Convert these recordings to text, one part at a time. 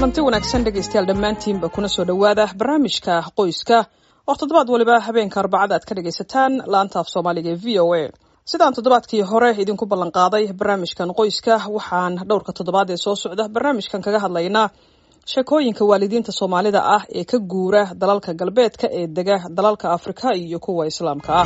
kulanti wanaagsan dhegaystayaal dhammaantiinba kuna soo dhowaada barnaamijka qoyska oo toddobaad waliba habeenka arbacada aad ka dhagaysataan laanta af soomaaliga ee v o a sidaan toddobaadkii hore idinku ballanqaaday barnaamijkan qoyska waxaan dhowrka toddobaad ee soo socda barnaamijkan kaga hadlaynaa sheekooyinka waalidiinta soomaalida ah ee ka guura dalalka galbeedka ee dega dalalka afrika iyo kuwa islaamka ah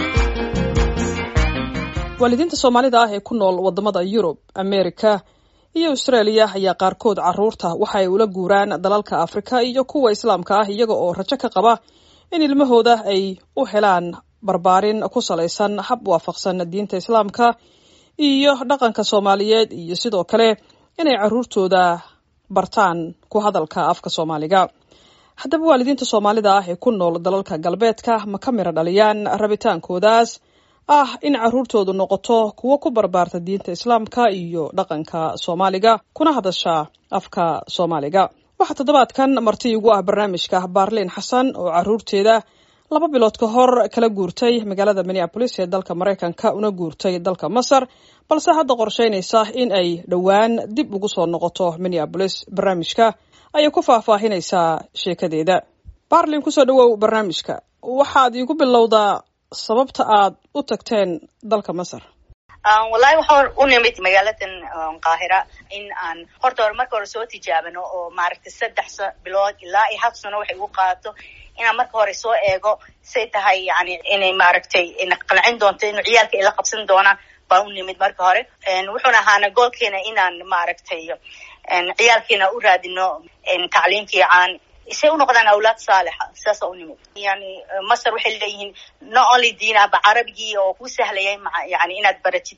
waalidiinta soomaalida ah ee ku nool wadamada yurub amerika iyo australia ayaa qaarkood caruurta waxa ay ula guuraan dalalka afrika iyo kuwa islaamka ah iyaga oo rajo ka qaba in ilmahooda ay u helaan barbaarin ku salaysan hab waafaqsan diinta islaamka iyo dhaqanka soomaaliyeed iyo sidoo kale inay caruurtooda bartaan ku hadalka afka soomaaliga haddaba waalidiinta soomaalida ah ee ku nool dalalka galbeedka ma ka miro dhaliyaan rabitaankoodaas ah in caruurtoodu noqoto kuwo ku barbaarta diinta islaamka iyo dhaqanka soomaaliga kuna hadasha afka soomaaliga waxaa toddobaadkan marti igu ah barnaamijka baarliin xasan oo caruurteeda laba bilood ka hor kala guurtay magaalada minneabolis ee dalka maraykanka una guurtay dalka masar balse hadda qorsheynaysa in ay dhowaan dib ugu soo noqoto minneabolis barnaamijka ayay ku faahfaahinaysaa sheekadeeda baarlin kusoo dhawow barnaamijka waxaad iigu bilowdaa sababta aad u tagteen dalka masar wallahi waxaan u nimid magaaladan qaahira in aan horta hore marka hore soo tijaabano oo maaragtay saddex bilood ilaa iyo hal sano waxay ugu qaadato inaan marka hore soo eego say tahay yani inay maaragtay na qancin doonto inu ciyaalka ila qabsan doonaan baan u nimid marka hore wuxuuna ahaana goolkeena inaan maaragtay ciyaalkiina u raadino tacliim fiican say u noqdaan awlaad saalixa saasa u nimid yani masar waxay leeyihiin not only diinaba carabigii oo ku sahlayay yani inaad baratid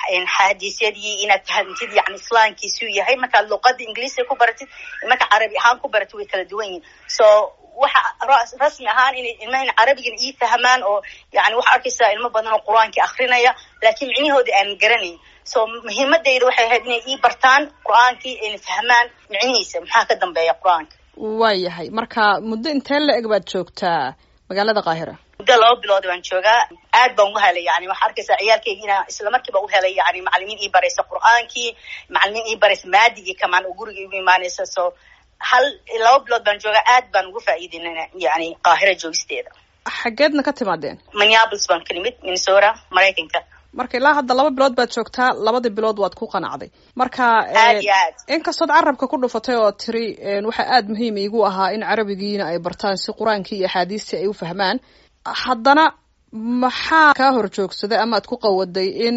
xadiisyadii inaad fahamtid yani islaamkiisuu yahay markaad luqada ingiliisiga ku baratid marka carabi ahaan ku baratid way kala duwan yihin so waxa rasmi ahaan inay ilmahan carabigan ii fahmaan oo yani waxaa arkaysaa ilmo badan oo qur-aankii akrinaya laakiin micnihoodii aan garanayn so muhiimadayda waxay ahayd inay ii bartaan qur-aankii ayna fahmaan micnihiisa maxaa ka dambeeya qur-aanka waayahay marka muddo intee la eg baad joogtaa magaalada qaahira muddo laba bilood baan joogaa aad baan uga helay yani waxaa arkaysaa ciyaalkeyga inaa isla markiiba u helay yani macalimiin ii baraysa qur-aankii macalimiin ii baraysa maadigii kamaan oo guriga igu imaanaysa so hal laba bilood baan joogaa aad baan uga faa'iideyna yani qaahira joogisteeda xaggeedna ka timaadeen minneapolis baan ka nimid minnesota maraykanka marka ilaa hadda laba bilood baad joogtaa labadii bilood waad ku qanacday marka aad iyo aad inkastood carabka ku dhufatay oo tiri waxaa aada muhiim iigu ahaa in carabigiina ay bartaan si qur-aankii iyo axaadiistii ay u fahmaan haddana maxaa kaa hor joogsaday ama ad ku qawaday in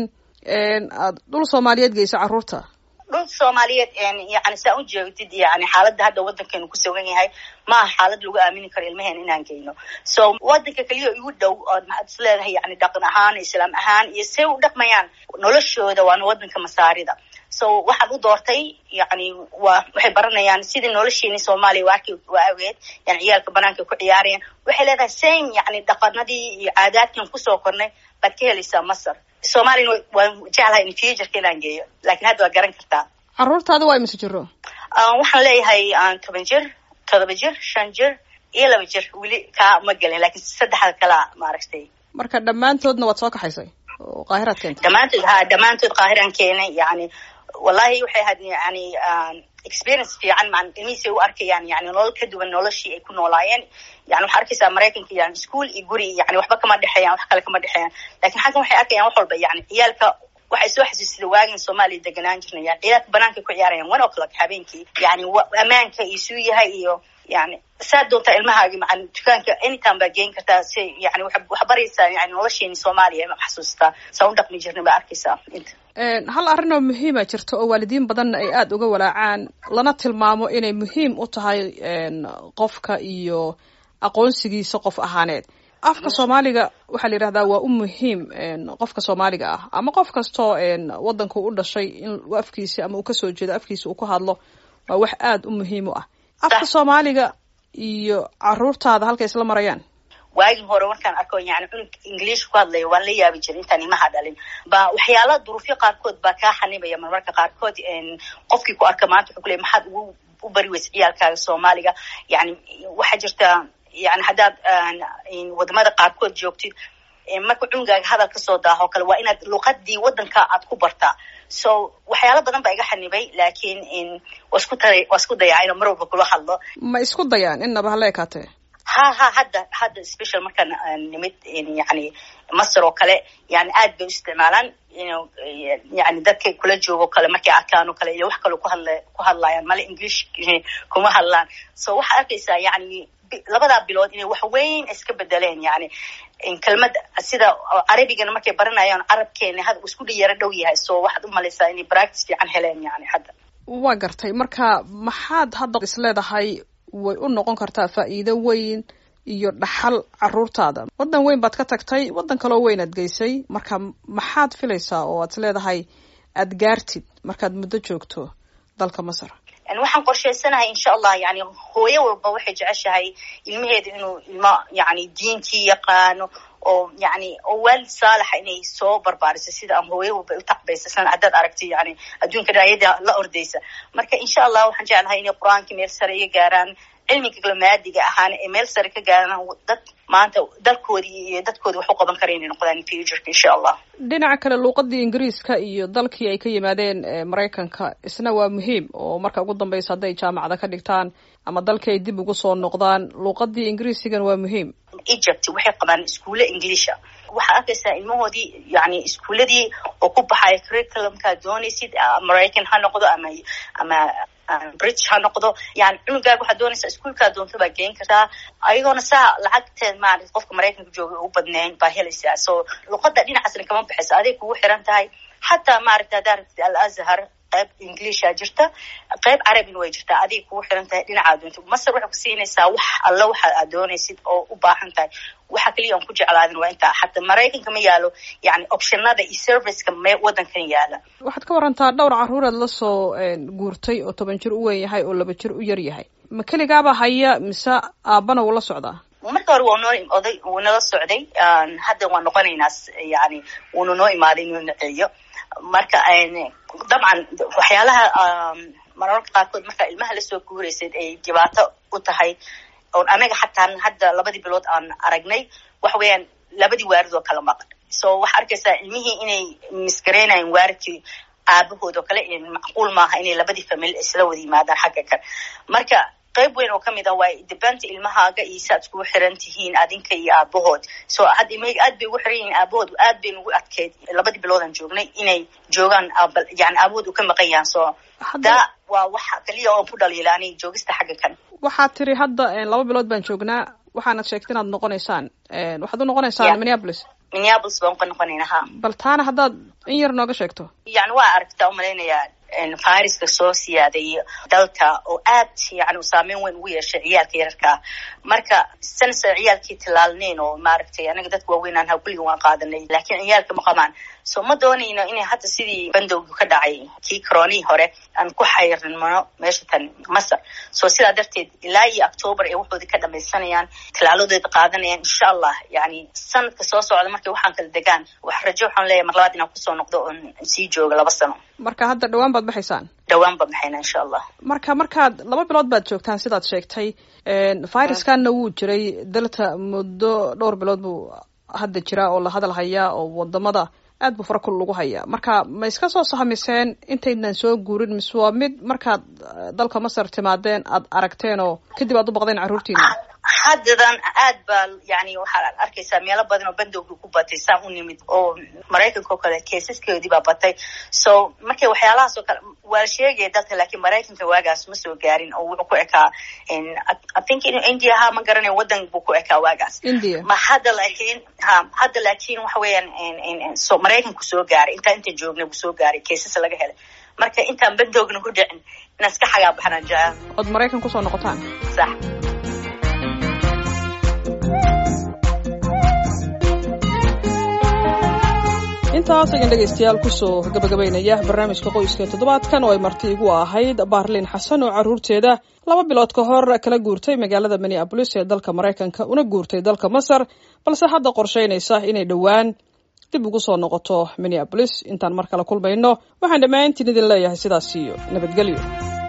aad dhul soomaaliyeed geyso carruurta dhul soomaaliyeed yani saa u joogtid yani xaaladda hadda waddankeenu ku sugan yahay maaha xaalad lagu aamini karo ilmaheen inaan geyno so waddanka keliya igu dhow ood maxaad is leedahay yani dhaqan ahaan islaam ahaan iyo say u dhaqmayaan noloshooda waana waddanka masaarida so waxaan u doortay yani waa waxay baranayaan sidii nolosheeni soomaaliya waa arki waa ageed yani ciyaalka banaanka ku ciyaarayaan waxay leedahay same yani dhaqanadii iyo caadaadkan kusoo kornay baad ka helaysaa masar soomaaliyana waan jeclahay in futureka inaan geeyo lakin hadda waa garan kartaa carruurtaada waa imise jiro waxaan leeyahay toban jir todoba jir shan jir iyo laba jir weli kaa ma gelin lakin saddexda kalea maaragtay marka dhammaantoodna waad soo kaxaysay oo qaahiraad keentay dhammaantood ha dhammaantood qaahiraan keenay yani wallahi waxay ahayd yani experience fiican maan ilmihiisay u arkayaan yani nolol ka duwan noloshii ay ku noolaayeen yani waxaa arkaysaa maraykanka yani school iyo guri yani waxba kama dhexeeyaan wax kale kama dhexeeyaan lakin xaggan waxay arkayaan wax walba yani ciyaalka waxay soo xasuusida waagin soomaaliya deganaan jirnay yani ciyaalka banaanka ku ciyaarayaan one o'clock habeenkii yani ammaanka isuu yahay iyo yani saad doontaa ilmahaagi maan dukaanka anytime baa geen kartaa si yani wax baraysaa yani nolosheeni soomaaliya ma xasuustaa saa u dhaqmi jirnay baa arkaysaa inta hal arrin oo muhiima jirta oo waalidiin badanna ay aada uga walaacaan lana tilmaamo inay muhiim u tahay qofka iyo aqoonsigiisa qof ahaaneed afka soomaaliga waxaa la yidhahdaa waa u muhiim qofka soomaaliga ah ama qof kastoo waddanka u dhashay in afkiisi ama uu kasoo jeedo afkiisa uu ku hadlo waa wax aada u muhiim u ah afka soomaaliga iyo caruurtaada halkay isla marayaan waagii hore markaan arko yani cunug ingiliish ku hadlaya waan la yaabi jiray intaan imaha dhalin ba waxyaala duruufyo qaarkood baa kaa xanibaya marmarka qaarkood qofkii ku arka maanta wuxuu ku leey maxaad ugu u bari weysa ciyaalkaaga soomaaliga yani waxaa jirta yani haddaad wadamada qaarkood joogtid marka cunugaaga hadal kasoo daaho kale waa inaad luqadii wadanka aad ku bartaa so waxyaalo badan baa iga xanibay laakiin waa isku ta waa isku dayaa inuu mar walba kula hadlo ma isku dayaan innaba hala ekaatee ha ha hadda hadda special markaan nimid yani masar oo kale yani aad bay u isticmaalaan inu yani dadka kula joogo kale markay arkaan oo kale iyo wax kale kuhadla ku hadlayaan male english kuma hadlaan so waxaa arkaysaa yani labadaa bilood inay wax weyn iska bedeleen yani kelmad sida carabigana markay baranayaan carabkeena had isku dhiyaro dhow yahay so waxaad umalaysaa inay practice fiican heleen yani hadda waa gartay marka maxaad hadda is leedahay way u noqon kartaa faa'iido weyn iyo dhaxal caruurtaada waddan weyn baad ka tagtay waddan kaloo weyn aad geysay marka maxaad filaysaa oo aad is leedahay aad gaartid markaad muddo joogto dalka masar waxaan qorshaysanahay insha allah yani hooyo walba waxay jeceshahay ilmaheeda inuu ilmo yani diintii yaqaano oo yani oo waalid saalaxa inay soo barbaariso sida aan hooyo walba u tacbaysa san haddaad aragti yani adduunka dhaayada la ordaysa marka insha allah waxaan jeclahay inay qur-aanka meel sare iga gaaraan cilmiga galmaadiga ahaana ee meel sare ka gaaraan dad maanta dalkoodii iyo dadkoodi wax u qaban kara inay noqdaan futureka insha allah dhinaca kale luuqadii ingiriiska iyo dalkii ay ka yimaadeen maraykanka isna waa muhiim oo marka ugu dambeysa hadday jaamacada ka dhigtaan ama dalkii ay dib ugu soo noqdaan luuqadii ingiriisigan waa muhiim egypt waxay qabaan iskuulle englisha waxaa arkaysaa ilmahoodii yani iskuuladii oo ku baxaya curriculumkaa doonaysid maraycan ha noqdo ama ama british ha noqdo yani cunugaaga waxaad doonaysaa iskuolkaa doonto baa geen kartaa ayagoona saa lacagteed maarata qofka maraykanka jooga u badnayn baa helaysaa so luqada dhinacaasna kama baxayso aday kugu xiran tahay xataa maaragta haddaa rabtid al azhar qayb englisha jirta qayb carabina way jirtaa aday kugu xiran tahay dhinacaa doonto masar waxay ku siinaysaa wax alla waxa aad doonaysid oo u baahan tahay waxa keliya aan ku jeclaadin waa intaa xataa maraykanka ma yaalo yani optionada iyo serviceka me wadankan yaala waxaad ka warantaa dhowr caruuraad la soo guurtay oo toban jir u weyn yahay oo laba jir u yar yahay ma keligaaba haya mise aabana wuu la socdaa marka hore waa noo oday wuu nala socday hadda waan noqonaynaa yani wuuna noo imaaday inuu naceeyo marka dabcan waxyaalaha mararka qaarkood markaa ilmaha lasoo guuraysayd ay dhibaato u tahay oon anaga xataa hadda labadii bilood aan aragnay waxa weeyaan labadii waarid oo kala maqan so waxaa arkaysaa ilmihii inay misgareynayan waaridkii aabahood oo kale macquul maaha inay labadii famili isla wada yimaadaan xagga kan marka qayb weyn oo kamid ah waa dibanta ilmahaaga iyo si aad iskugu xiran tihiin adinka iyo aabahood so hadda ilmahayga aad bay ugu xiran yihiin aabahood aad bay nugu adkeyd labadii biloodaan joognay inay joogaan yani aabahood uu ka maqan yahan so daa waa waxa kaliya oo ku dhaliila ani joogista xagga kan waxaad tiri hadda laba bilood baan joognaa waxaanad sheegtay inaad noqonaysaan waxaad u noqonaysaan minneapolis minneapolis baan ka noqonayna ha bal taana haddaad in yar nooga sheegto yani waa aragtaa umalaynayaa firiska soo siyaaday dalka oo aad yani u saameyn weyn ugu yeeshay ciyaalka yararkaa marka sanasa ciyaalkii tilaalneyn oo maaragtay anaga dadka waaweynaan ha kulliga waan qaadanay laakiin ciyaalka ma qabaan so ma doonayno inay hadda sidii bandowgi ka dhacay kii coronihii hore aan ku xayrnimano meesha tan masar so sidaa darteed ilaa iyo octoobar ay waxoodii ka dhamaysanayaan tilaaladooda qaadanayaan insha allah yani sanadka soo socda markay waxaan kala degaan wax rajo waxaan leeyahay mar labaad inaan kusoo noqdo oon sii jooga laba sano marka hadda dhawaan baad baxaysaan dhawaan baan baxayna insha allah marka markaad laba bilood baad joogtaan sidaad sheegtay viruskanna wuu jiray dalta muddo dhowr bilood buu hadda jira oo la hadal hayaa oo wadamada aad buu fara kul lagu hayaa marka ma iska soo sahmiseen intaydnan soo guurin mise waa mid markaad dalka masar timaadeen aad aragteen oo kadib aad u baqdeen carruurtiina haddadan aad baa yani waxaad arkaysaa meelo badan oo bandowgii ku batay saan u nimid oo maraykanka oo kale keesaskeedii baa batay so markay waxyaalahaas oo kale waa la sheegaya dalka laakiin maraykanka waagaas ma soo gaarin oo wuxuu ku ekaa i think in india ha ma garanayo waddan buu ku ekaa waagaas india ma hadda laakiin ha hadda laakiin waxa weeyaan so maraykanku soo gaaray intaa inta joognay buu soo gaaray keesas laga helay marka intaan bandoogna ku dhicin inaan iska xagaa baxnaan jecel ood maraykan kusoo noqotaan sax intaas ayaan dhegaystayaal kusoo gabagabaynaya barnaamijka qoyska toddobaadkan oo ay marti igu ahayd baarlin xasan oo carruurteeda laba bilood ka hor kala guurtay magaalada minneabolis ee dalka maraykanka una guurtay dalka masar balse hadda qorshaynaysa inay dhowaan dib ugu soo noqoto minneabolis intaan mar kale kulmayno waxaan dhammaantiin idin leeyahay sidaas iyo nabadgelyo